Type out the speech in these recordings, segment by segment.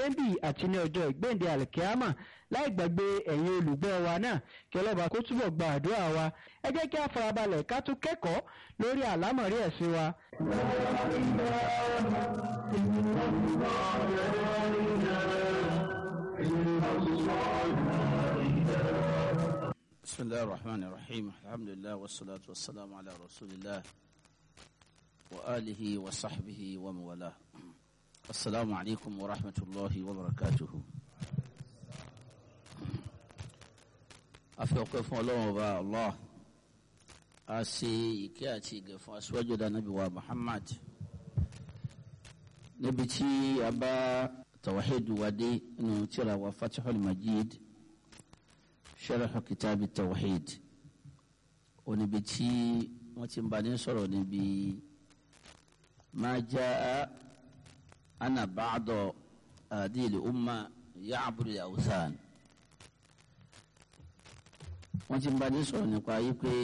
láyé ń bì àti ní ọjọ́ ìgbéǹde àlìkíámà láì gbàgbé ẹ̀yin olùgbọ́ wa náà kí ọlọ́ba kó túbọ̀ gba àdúrà wa ẹ jẹ́ kí a farabalẹ̀ ká tún kẹ́kọ̀ọ́ lórí àlámọ̀rí ẹ̀sìn wa. بسم الله الرحمن الرحيم الحمد لله والصلاة والسلام على رسول الله وآله وصحبه ومن والاه السلام عليكم ورحمة الله وبركاته afi ọpẹ́ fún Ọlọ́run ọba allah a ṣe ìkẹ́ àti ìgẹ̀ fún aṣíwájú dànàbí wa muhammad níbi tí a bá tawahid wade nínú tírà wa fatihul majid sharh kitabi tawhid oníbi tí wọ́n ti ń bá ní sọ̀rọ̀ níbi ma jaa ana ba'da adil umma ya'budu al-awthan wọ́n ti ń bá ní sọ̀rọ̀ nípa yìí pé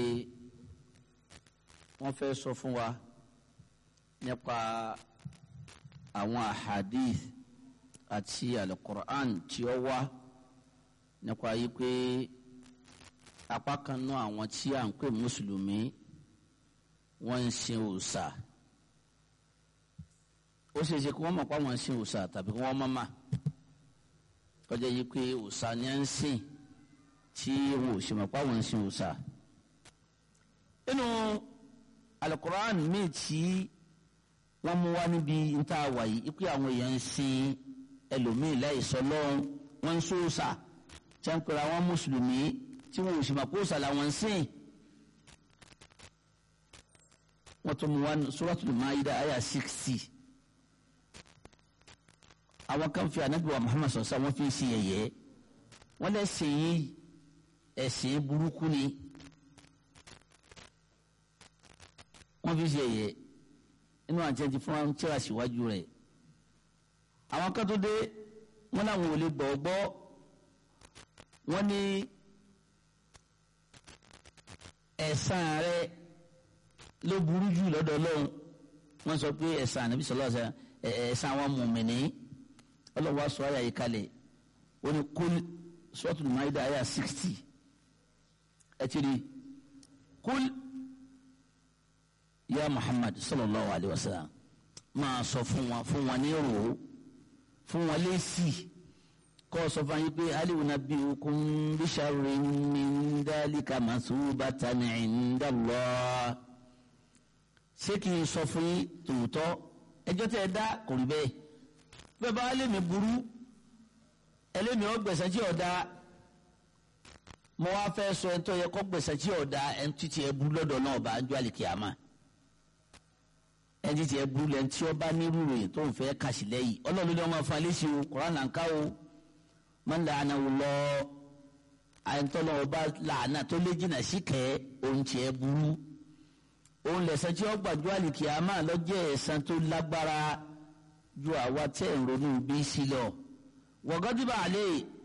wọ́n fẹ́ sọ fún wa nípa àwọn ahadith àti alukur'an tí ó wá nípa yìí pé apá kan náà àwọn tí à ń pè mùsùlùmí wọ́n ń sin òòṣà ó ṣe é ṣe kí wọ́n mọ̀ pé àwọn ń sin òòṣà tàbí kí wọ́n mọ̀ mà kọjá yìí pé òòṣà ni à ń sìn tí wọn ò ṣe mọ̀ pé àwọn ń sin òòṣà nínú alukur'an míì tí wọ́n mú wá níbi níta wàyí ipe àwọn èèyàn ń sin ẹlòmíì láì sọ lọ́hùn wọ́n ń sóòṣà tí wọ́n pèrè àwọn mùsùlùmí tí wọn ò sì mọ̀ pé òòṣà làwọn ń sìn. wọ́n tún mú wá suratul maida àyà sixty. àwọn kan fi ànábì wa muhammad sọ̀sọ́ wọ́n fi ń ṣe yẹ̀yẹ́ wọ́n lẹ́sìn yìí ẹ̀sìn burúkú ni wọ́n fi ṣe yẹ̀yẹ́ inú àti ẹtì fún wọn tíra síwájú rẹ̀ àwọn kan tó dé wọn làwọn ò lè gbọ́ gbọ́ wọn ní ẹ̀san rẹ̀ ló burú jù lọ́dọ̀ Ọlọ́run wọ́n sọ pé ẹ̀san ànábì sọlá ẹ̀san àwọn mùmìnì ọlọ́wọ́ sọ àyà yìí kalẹ̀ wọ́n ní kul suratul Maida àyà sixty ẹ̀ ti rí kul ya muhammad sallallahu alayhi wa sallam máa sọ fún wọn fún wọn ní rò fún wọn lẹ́sì kọ́ sọ fún yín pé aliwu nabi okun bisharri min dalika masubatan inda Allah ṣé kí n sọ fún yín tòótọ́ ẹjọ́ tẹ́ ẹ dá kò rí bẹ́ẹ̀ bẹ́ẹ̀ bá lè mi burú ẹlẹ́mi ọ gbẹ̀sẹ̀ tí ọ̀ da mo wá fẹ́ sọ ẹ̀ tó yẹ kọ́ gbẹ̀sẹ̀ tí ọ̀ da ẹ̀ ń títí ẹ̀ burú lọ́dọ̀ náà bá ń jọ àlìkìyàmá ẹni tí ẹ burú lẹ́ni tí ó bá nírú ròyìn tó ń fẹ́ kàṣì lẹ́yìn ọlọ́run ní ọmọ fún alẹ́sì o koran là ń ká o máa ń làánà wò lọ àyẹ̀ntọ́lọ́ ọba làánà tó lé jìnnà sí kẹ́ ohun tí ẹ burú ohun lẹ̀sẹ̀ tí ó gbàjọ́ àlìkìyàmá lọ́jọ́ ẹ̀san tó lágbára ju àwa tẹ̀ ń ronú bí sílẹ̀ wọ̀gọ́dìbà àlẹ́